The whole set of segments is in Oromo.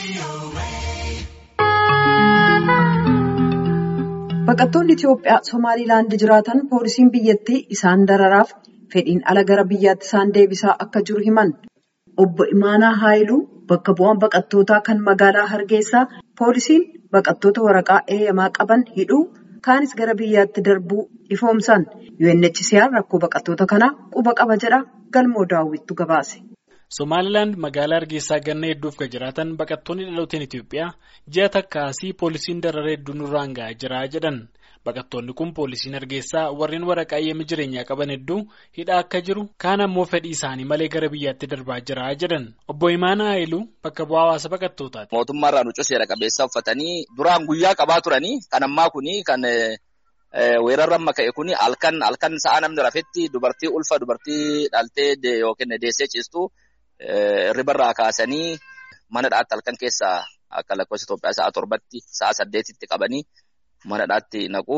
Baqattoonni Itoophiyaa Somaaliilaand jiraatan poolisiin biyyattii isaan dararaaf fedhiin ala gara biyyaatti isaan deebisaa akka jiru himan. Obbo Imaanaa Haayiluu bakka bu'aan baqattootaa kan magaalaa Hargeysaa poolisiin baqattoota waraqaa eeyyamaa qaban hidhuu kaanis gara biyyaatti darbuu ifoomsan. UNHCR rakkoo baqattoota kanaa quba qaba jedha galmoo daawwittu gabaase. Somaalilaand magaalaa Hargeysaa ganna hedduuf kan jiraatan baqattoonni dhalooteen Itoophiyaa ji'a takkaasii poolisiin darara hedduu nurraan ga'aa jira jedhan. Baqattoonni kun poolisiin Hargeysaa warreen waraqaa eeyyama jireenyaa qaban hedduu hidhaa akka jiru kaan ammoo fedhii isaanii malee gara biyyaatti darbaa jira jedhan. Obbo Imaanaa Haayiluu bakka bu'aa hawaasa baqattootaati. Mootummaarraa nucuu seera qabeessa uffatanii duraan guyyaa qabaa turanii kan ammaa kuni kan weerarra amma ka'e kuni halkan halkan sa'a namni rafetti dubartii ulfa dubartii dhaltee yookiin deessee ciistu. Ribarraa kaasanii mana dhaatti halkan keessa akka lakkoofsa Itoophiyaa sa'a torbatti sa'a saddeetitti qabanii mana dhaatti naqu.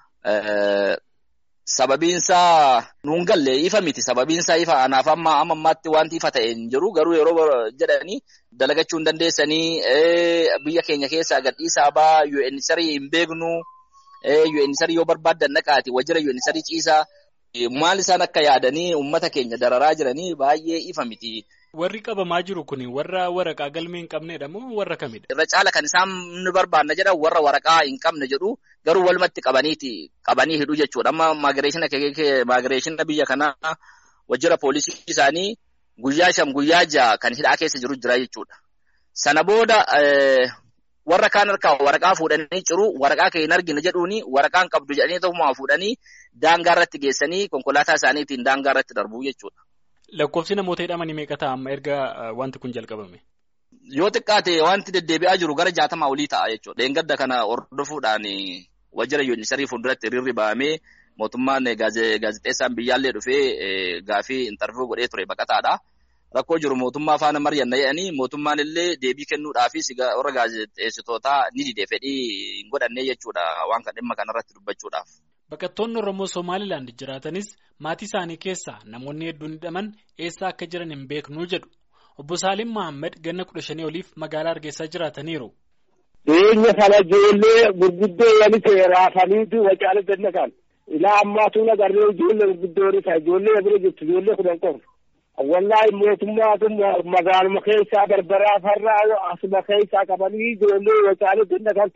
Sababiinsaa nuun galle ifa miti. Sababiinsaa ifa anaaf amma ammaatti wanti ifa ta'e hin jiru. Garuu yeroo jedhanii dalagachuu hin dandeessanii biyya keenya keessaa gadhiisaa baa UNHCR hin beeknu. UNHCR yoo barbaaddan naqaati wajjira UNHCR ciisaa. Maal isaan akka yaadanii uummata keenya dararaa jiranii baay'ee ifa miti. Warri qabamaa jiru kun warra waraqaa galmee hin qabnedha moo warra kamidha? Irra caala kan isaan ni barbaanna jedhan warra waraqaa hin qabne jedhu garuu walumatti qabaniiti qabanii hidhuu jechuudha. Amma maagireeshina biyya kanaa wajjira poolisii isaanii guyyaa shan guyyaa ja'a kan hidhaa keessa jiru jira jechuudha. Sana booda warra kaan harkaa waraqaa fuudhanii ciru waraqaa kee hin argine jedhuuni waraqaan qabdu jedhanii tokkummaa fuudhanii daangaa irratti geessanii konkolaataa isaaniitiin daangaa irratti darbuu jechuudha. Lakkoofsi namoota hidhamanii meeqa ta'a amma erga wanti kun jalqabame? Yoo xiqqaate wanti deddeebi'aa jiru gara jaatamaa olii ta'a jechuudha. Leengadda kana hordofuudhaan wajjira yuunisarii fuulduratti hiriirri bahamee mootummaan gaazexeessaan biyyaallee dhufee gaafii intarviiyuu godhee ture baqataadha. Rakkoo jiru mootummaa faana mari'anna jedhanii mootummaan illee deebii kennuudhaafis warra gaazexeessitootaa ni dide fedhii hin godhanne jechuudha waan kan dhimma kanarratti dubbachuudhaaf. Baqattoonni Oromoo Somaalilaand jiraatanis maatii isaanii keessaa namoonni hedduun hidhaman eessa akka jiran hin beeknuu jedhu. Obbo Saalim Mahammad ganna kudha shanii oliif magaalaa Hargeysaa jiraataniiru. Dhiyeenya kana ijoollee gurguddoo walitti raafaniitu wacaalee gannatan. Ilaa ammaatu nagarree ijoollee gurguddoon isaa ijoollee bira jirtu ijoollee kudhan qofa. Wallaahi mootummaatu magaaluma keessaa barbaraa farraa asuma keessaa qabanii ijoollee wacaalee gannatan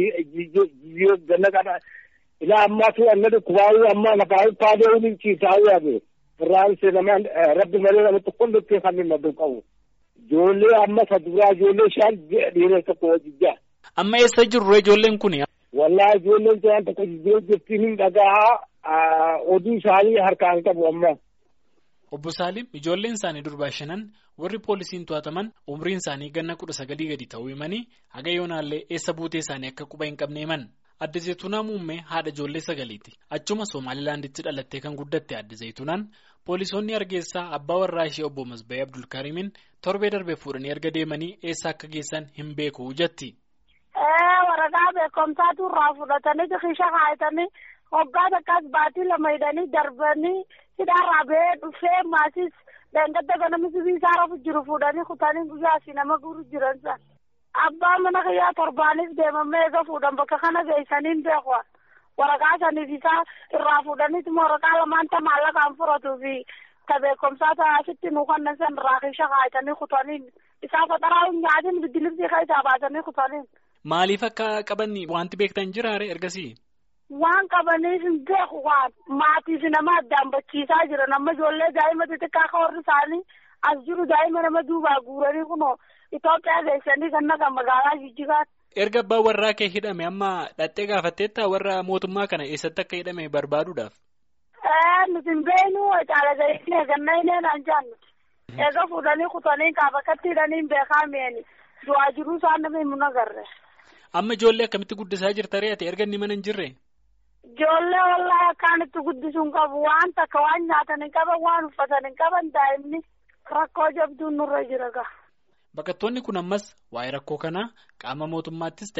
gannatan. Ilaa ammaatu anna dhukkubaayuu amma lafaa paadee waliin ciisaayuu yaade. Irraan seenamaan rabbi malee namatti qollottee kan hin maddu qabu. Ijoollee amma saduraa ijoollee shan dhiira tokko wajjijjaa. Amma eessa jirru ijoolleen kuni? Wallaahi ijoolleen shan tokko jijjiiruu jirtiin hin dhagahaa oduu isaanii harkaan qabu amma. Obbo Saalim ijoolleen isaanii durbaa shanan warri poolisiin to'ataman umriin isaanii ganna kudha sagalii gadi ta'uu himanii haga yoonaallee eessa buutee isaanii akka quba hin qabne himan. Adda Zayituunaa Muummee haadha ijoollee sagaliiti. Achuma Somaalilaanditti dhalattee kan guddatte Adda Zayituunaan poolisoonni Hargeysaa abbaa warraa ishee obbo Masba'ee Abdulkaarimin torbee darbee fuudhanii erga deemanii eessa akka geessan hin beeku jetti. Waraqaa beekumsaatu irraa fudhatanii kisha kaayatanii hoggaa takkaas baatii lama hidhanii darbanii hidhaarraa ba'ee dhufee maasis dangadda ganama sibiisaa rafu jiru fuudhanii kutanii guyyaa asii nama guuru jiran san. Abbaa mana kiyyaa torbaanis deemamee eega fuudhan bakka kana geessaniin beeku waraqaa saniif isaa irraa fuudhaniitu waraqaa lamaan ta maallaqaan furatuu fi ta beekumsaa taasitti nu kannan san irraa keessa kaayatanii kutaniin isaa faxaraa hin nyaatin biddiliftii keessaa baasanii kutaniin. Maaliif akka qaban wanti beektan jiraare ergasii? Waan qabaniif hin beeku waan maatiif nama addaan bachiisaa jiran amma ijoollee daa'ima xixiqqaa akka warri isaanii as jiru daa'ima nama duubaa guuranii kunoo. Itoophiyaa geessanii kan naqa magaalaa Jijjigaatti. Erga abbaan warraa kee hidhame amma dhattee gaafatteetta warra mootummaa kana eessatti akka hidhame barbaaduudhaaf. Nuti hin beeknu caala gaheessine eegannaa hin eenaan jaannu. Eega fuudhanii kutanii kaafakatti hidhanii hin beekaa mi'eeni. Du'aa jiruu isaan nama himu nagarre. Amma ijoollee akkamitti guddisaa jirta re'ate erga inni mana hin jirre? Ijoollee wallaahi akkaan itti guddisuun qabu waan takka waan nyaatan hin qaban waan uffatan hin qaban daa'imni rakkoo jabduun nurra jira gaha. Baqattoonni kun ammas waa'ee rakkoo kanaa qaama mootummaattis ta'e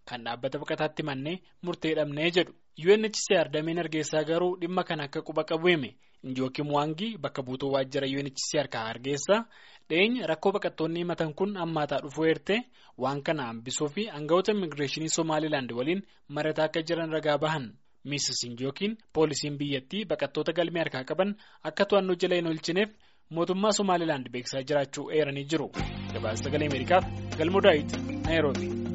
kan dhaabbata baqataatti mannee murtee dhabnee jedhu. UNHCR dameen Hargeysaa garuu dhimma kana akka quba qabu hime. Njooki Muwaangii bakka buutuu waajjira UNHCR kan Hargeysaa dhiyeenya rakkoo baqattoonni himatan kun hammaataa dhufuu eertee waan kana hambisuu fi aangawoota immigireeshinii Somaalilaand waliin mari'ataa akka jiran ragaa bahan. Miisis Njookiin poolisiin biyyattii baqattoota galmee harkaa qaban akka to'annoo jala hin oolchineef mootummaa Somaalilaand beeksisaa jiraachuu eeranii jiru. Gabaasa sagalee Ameerikaaf Galmoo Daawit Naayiroobi.